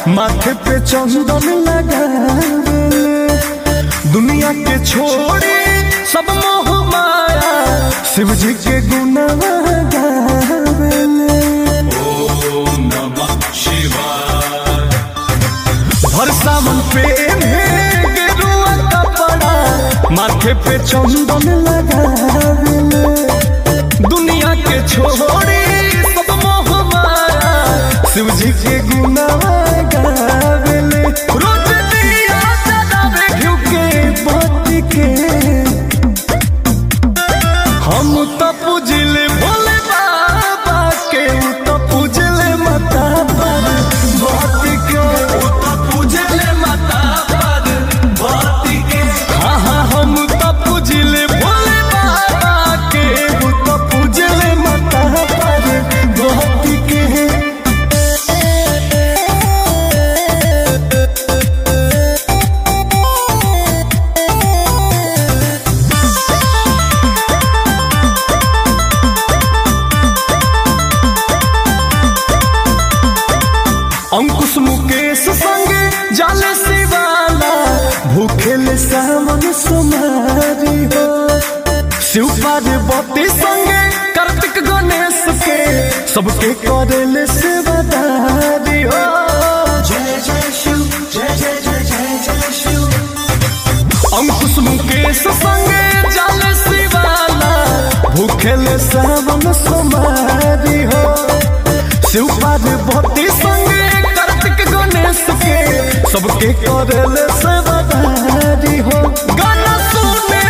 माथे पे चंदन लगावेले दुनिया के छोड़ी सब मोह माया शिव जी के गुणवा गावेले भर सावन पे गेरुआ कपड़ा माथे पे चंदन लगावेले दुनिया के छोड़ी सब मोह माया शिव जी के गुनाह गावेले रोज दिया जलावे घिउ के बत्ती के हम तो पूजले भोले बाबा के उ तो पूजले माता पर बत्ती के उ तो पूजले माता पर बत्ती के हाँ हाँ हम तो पूजले भोले बाबा के उ तो पूजले माता पर बत्ती के अंकुश मुकेश संगे जाले शिवाला भूखेले सावन सुमारी हो शिव पार्वती संगे कार्तिक गणेश के सबके करेले सेवादारी हो जय जय शिव जय जय जय जय जय शिव अंकुश मुकेश संगे जाले शिवाला भूखेले सावन सुमारी हो शिव पार्वती संगे कार्तिक गणेश के सबके करेले सेवादारी हो गाना सुने